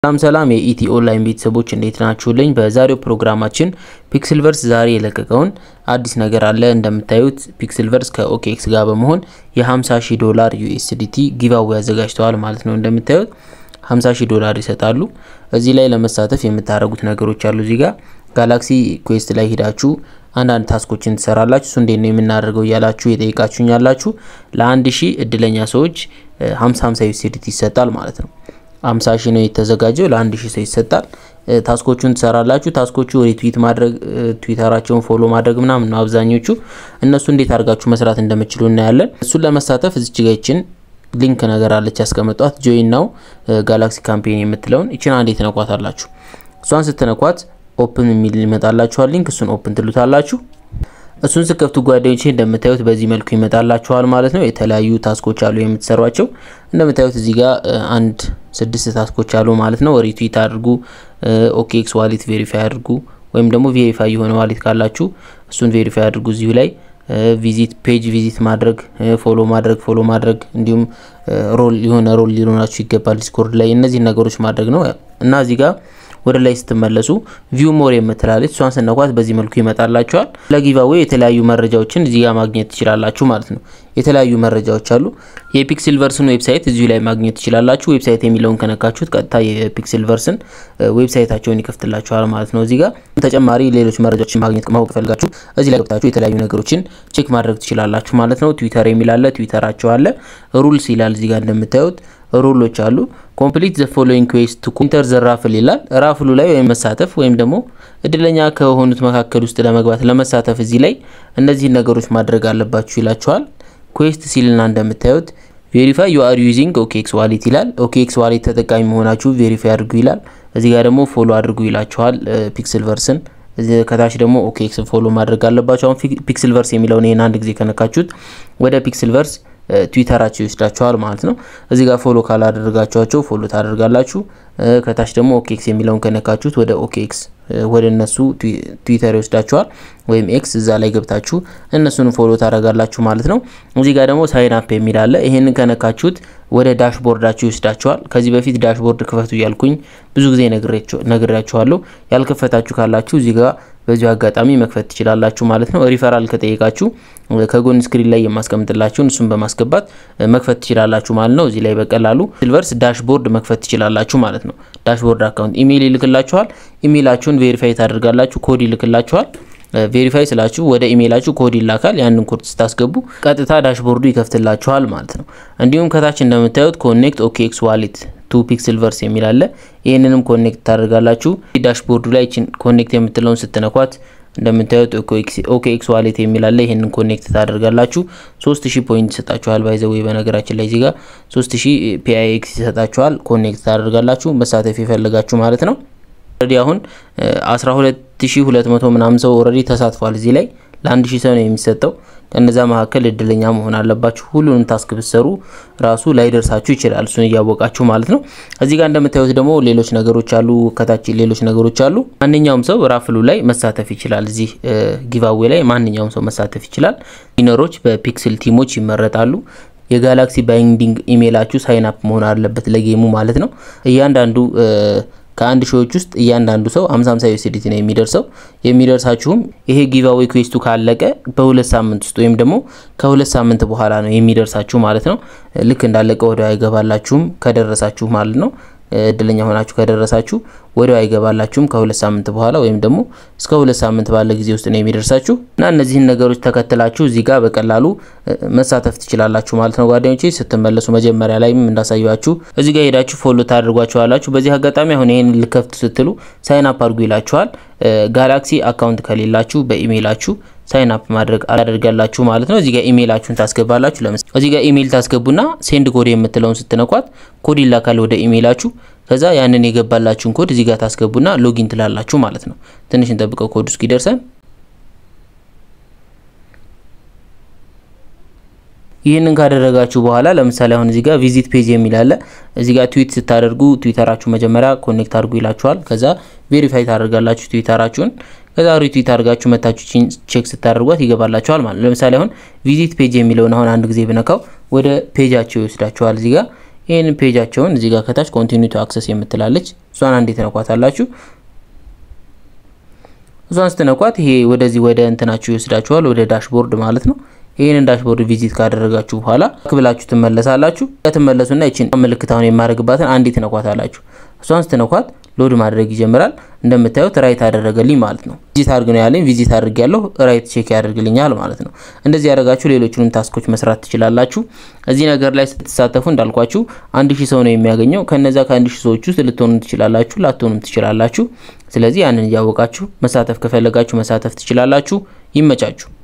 ሰላም ሰላም የኢቲ ኦንላይን ቤተሰቦች እንዴት ናችሁልኝ? በዛሬው ፕሮግራማችን ፒክስልቨርስ ዛሬ የለቀቀውን አዲስ ነገር አለ። እንደምታዩት ፒክስልቨርስ ከኦኬኤክስ ጋር በመሆን የ50 ሺህ ዶላር ዩኤስዲቲ ጊቫዌ ያዘጋጅተዋል ማለት ነው። እንደምታዩት 50 ሺህ ዶላር ይሰጣሉ። እዚህ ላይ ለመሳተፍ የምታደርጉት ነገሮች አሉ። እዚህ ጋር ጋላክሲ ኩዌስት ላይ ሂዳችሁ አንዳንድ ታስኮችን ትሰራላችሁ። እሱ እንዴት ነው የምናደርገው እያላችሁ የጠይቃችሁኝ ያላችሁ ለአንድ ሺህ እድለኛ ሰዎች 50 50 ዩኤስዲቲ ይሰጣል ማለት ነው። 50 ሺህ ነው የተዘጋጀው ለአንድ ሺህ ሰው ይሰጣል። ታስኮቹን ትሰራላችሁ። ታስኮቹ ሪትዊት ማድረግ፣ ትዊተራቸውን ፎሎ ማድረግ ምናምን ነው አብዛኞቹ። እነሱ እንዴት አድርጋችሁ መስራት እንደምችሉ እናያለን። እሱን ለመሳተፍ እዚች ጋ ይችን ሊንክ ነገር አለች ያስቀመጧት ጆይን ናው ጋላክሲ ካምፔን የምትለውን ይችን አንዴ ትነኳታላችሁ። እሷን ስትነኳት ኦፕን የሚል ይመጣላችኋል ሊንክ። እሱን ኦፕን ትሉታላችሁ። እሱን ስከፍቱ ጓደኞቼ እንደምታዩት በዚህ መልኩ ይመጣላችኋል ማለት ነው። የተለያዩ ታስኮች አሉ የምትሰሯቸው። እንደምታዩት እዚህ ጋር አንድ ስድስት ታስኮች አሉ ማለት ነው። ሪትዊት አድርጉ፣ ኦኬኤክስ ዋሌት ቬሪፋይ አድርጉ፣ ወይም ደግሞ ቬሪፋይ የሆነ ዋሌት ካላችሁ እሱን ቬሪፋይ አድርጉ። እዚሁ ላይ ቪዚት ፔጅ ቪዚት ማድረግ፣ ፎሎ ማድረግ ፎሎ ማድረግ እንዲሁም ሮል የሆነ ሮል ሊሆናችሁ ይገባል ዲስኮርድ ላይ እነዚህን ነገሮች ማድረግ ነው እና እዚህ ጋር ወደ ላይ ስትመለሱ ቪው ሞር የምትላለች እሷን ስነኳት በዚህ መልኩ ይመጣላችኋል። ለጊቫዌ የተለያዩ መረጃዎችን እዚህ ጋር ማግኘት ትችላላችሁ ማለት ነው። የተለያዩ መረጃዎች አሉ። የፒክስልቨርስን ዌብሳይት እዚሁ ላይ ማግኘት ትችላላችሁ። ዌብሳይት የሚለውን ከነካችሁት ቀጥታ የፒክስልቨርስን ዌብሳይታቸውን ይከፍትላችኋል ማለት ነው። እዚህ ጋር ተጨማሪ ሌሎች መረጃዎችን ማግኘት ማወቅ ፈልጋችሁ እዚህ ላይ ገብታችሁ የተለያዩ ነገሮችን ቼክ ማድረግ ትችላላችሁ ማለት ነው። ትዊተር የሚል አለ፣ ትዊተራቸው አለ። ሩልስ ይላል እዚህ ጋር እንደምታዩት ሩሎች አሉ። ኮምፕሊት ዘ ፎሎዊንግ ኩዌስት ቱ ኢንተር ዘ ራፍል ይላል። ራፍሉ ላይ ወይም መሳተፍ ወይም ደግሞ እድለኛ ከሆኑት መካከል ውስጥ ለመግባት ለመሳተፍ እዚህ ላይ እነዚህን ነገሮች ማድረግ አለባችሁ ይላችኋል። ኩዌስት ሲልና እንደምታዩት ቬሪፋይ ዩ አር ዩዚንግ ኦኬኤክስ ዋሌት ይላል። ኦኬኤክስ ዋሌት ተጠቃሚ መሆናችሁ ቬሪፋይ አድርጉ ይላል። እዚህ ጋር ደግሞ ፎሎ አድርጉ ይላችኋል ፒክስልቨርስን ከታች ደግሞ ኦኬኤክስን ፎሎ ማድረግ አለባችሁ። አሁን ፒክስልቨርስ የሚለውን ይህን አንድ ጊዜ ከነካችሁት ወደ ፒክስልቨርስ ትዊተራቸው ይወስዳቸዋል ማለት ነው። እዚህ ጋር ፎሎ ካላደረጋችኋቸው ፎሎ ታደርጋላችሁ። ከታች ደግሞ ኦኬኤክስ የሚለውን ከነካችሁት ወደ ኦኬኤክስ ወደ እነሱ ትዊተር ይወስዳችኋል ወይም ኤክስ እዛ ላይ ገብታችሁ እነሱን ፎሎ ታደርጋላችሁ ማለት ነው። እዚህ ጋር ደግሞ ሳይን አፕ የሚል አለ። ይሄንን ከነካችሁት ወደ ዳሽቦርዳችሁ ይወስዳችኋል። ከዚህ በፊት ዳሽቦርድ ክፈቱ እያልኩኝ ብዙ ጊዜ ነግሬያችኋለሁ። ያልከፈታችሁ ካላችሁ እዚህ ጋር በዚሁ አጋጣሚ መክፈት ትችላላችሁ ማለት ነው። ሪፈራል ከጠየቃችሁ ከጎን ስክሪን ላይ የማስቀምጥላችሁን እሱን በማስገባት መክፈት ትችላላችሁ ማለት ነው። እዚህ ላይ በቀላሉ ሲልቨርስ ዳሽቦርድ መክፈት ትችላላችሁ ማለት ነው። ዳሽቦርድ አካውንት ኢሜይል ይልክላችኋል። ኢሜይላችሁን ቬሪፋይ ታደርጋላችሁ። ኮድ ይልክላችኋል። ቬሪፋይ ስላችሁ ወደ ኢሜይላችሁ ኮድ ይላካል። ያንን ኮድ ስታስገቡ ቀጥታ ዳሽቦርዱ ይከፍትላችኋል ማለት ነው። እንዲሁም ከታች እንደምታዩት ኮኔክት ኦኬኤክስ ዋሌት ቱ ፒክስልቨርስ የሚል አለ። ይህንንም ኮኔክት ታደርጋላችሁ። ዳሽቦርዱ ላይ ችን ኮኔክት የምትለውን ስትነኳት እንደምታዩት ኦኬኤክስ ዋሌት የሚል አለ። ይህንን ኮኔክት ታደርጋላችሁ። 3000 ፖይንት ይሰጣችኋል። ባይዘዌ በነገራችን ላይ እዚህ ጋር 3000 ፒአይኤክስ ይሰጣችኋል። ኮኔክት ታደርጋላችሁ መሳተፍ የፈለጋችሁ ማለት ነው። ኦልሬዲ አሁን 12200 ምናምን ሰው ኦልሬዲ ተሳትፏል። እዚህ ላይ ለአንድ ሺህ ሰው ነው የሚሰጠው። ከነዛ መካከል እድለኛ መሆን አለባችሁ። ሁሉንም ታስክ ብትሰሩ ራሱ ላይደርሳችሁ ይችላል፣ እሱን እያወቃችሁ ማለት ነው። እዚህ ጋር እንደምታዩት ደግሞ ሌሎች ነገሮች አሉ፣ ከታች ሌሎች ነገሮች አሉ። ማንኛውም ሰው ራፍሉ ላይ መሳተፍ ይችላል። እዚህ ጊቫዌ ላይ ማንኛውም ሰው መሳተፍ ይችላል። ዊነሮች በፒክስል ቲሞች ይመረጣሉ። የጋላክሲ ባይንዲንግ ኢሜይላችሁ ሳይን አፕ መሆን አለበት ለጌሙ ማለት ነው። እያንዳንዱ ከአንድ ሺዎች ውስጥ እያንዳንዱ ሰው 50 50 ዩኤስዲቲ ነው የሚደርሰው። የሚደርሳችሁም ይሄ ጊቫዌ ኩዌስቱ ካለቀ በሁለት ሳምንት ውስጥ ወይም ደግሞ ከሁለት ሳምንት በኋላ ነው የሚደርሳችሁ ማለት ነው። ልክ እንዳለቀ ወዲያው አይገባላችሁም ከደረሳችሁ ማለት ነው። እድለኛ ሆናችሁ ከደረሳችሁ ወዲያው አይገባላችሁም ከሁለት ሳምንት በኋላ ወይም ደግሞ እስከ ሁለት ሳምንት ባለ ጊዜ ውስጥ ነው የሚደርሳችሁ እና እነዚህን ነገሮች ተከትላችሁ እዚህ ጋር በቀላሉ መሳተፍ ትችላላችሁ ማለት ነው ጓደኞቼ። ስትመለሱ መጀመሪያ ላይም እንዳሳያችሁ እዚህ ጋር ሄዳችሁ ፎሎ ታደርጓችኋላችሁ። በዚህ አጋጣሚ አሁን ይህን ልከፍት ስትሉ ሳይን አፕ አድርጉ ይላችኋል። ጋላክሲ አካውንት ከሌላችሁ በኢሜይላችሁ ሳይን አፕ ማድረግ አላደርጋላችሁ ማለት ነው። እዚህ ጋር ኢሜይላችሁን ታስገባላችሁ። ለምሳሌ እዚህ ጋር ኢሜይል ታስገቡና ሴንድ ኮድ የምትለውን ስትነኳት ኮድ ይላካል ወደ ኢሜይላችሁ። ከዛ ያንን የገባላችሁን ኮድ እዚህ ጋር ታስገቡና ሎጊን ትላላችሁ ማለት ነው። ትንሽ እንጠብቀው ኮድ እስኪደርሰን። ይህንን ካደረጋችሁ በኋላ ለምሳሌ አሁን እዚህ ጋር ቪዚት ፔጅ የሚል አለ። እዚህ ጋር ትዊት ስታደርጉ ትዊተራችሁ መጀመሪያ ኮኔክት አድርጉ ይላችኋል። ከዛ ቬሪፋይ ታደርጋላችሁ ትዊተራችሁን። ከዛ ሪትዊት አድርጋችሁ መታችሁ ቼክ ስታደርጓት ይገባላችኋል ማለት ነው። ለምሳሌ አሁን ቪዚት ፔጅ የሚለውን አሁን አንድ ጊዜ ብነካው ወደ ፔጃቸው ይወስዳችኋል። እዚህ ጋር ይህንን ፔጃቸውን እዚህ ጋር ከታች ኮንቲኒው ቱ አክሰስ የምትላለች እሷን አንዴ ትነኳታላችሁ። እሷን ስትነኳት ይሄ ወደዚህ ወደ እንትናችሁ ይወስዳችኋል፣ ወደ ዳሽቦርድ ማለት ነው። ይህንን ዳሽቦርድ ቪዚት ካደረጋችሁ በኋላ ክብላችሁ ትመለሳላችሁ። ከትመለሱና ይችን ምልክት አሁን የማድረግባትን አንዴ ትነኳታላችሁ። እሷን ስትነኳት ሎድ ማድረግ ይጀምራል። እንደምታዩት ራይት አደረገልኝ ማለት ነው። ቪዚት አድርግ ነው ያለኝ። ቪዚት አድርግ ያለው ራይት ቼክ ያደርግልኛል ማለት ነው። እንደዚህ ያደረጋችሁ ሌሎቹንም ታስኮች መስራት ትችላላችሁ። እዚህ ነገር ላይ ስትሳተፉ እንዳልኳችሁ አንድ ሺህ ሰው ነው የሚያገኘው። ከነዛ ከአንድ ሺህ ሰዎች ውስጥ ልትሆኑ ትችላላችሁ፣ ላትሆኑም ትችላላችሁ። ስለዚህ ያንን እያወቃችሁ መሳተፍ ከፈለጋችሁ መሳተፍ ትችላላችሁ። ይመቻችሁ።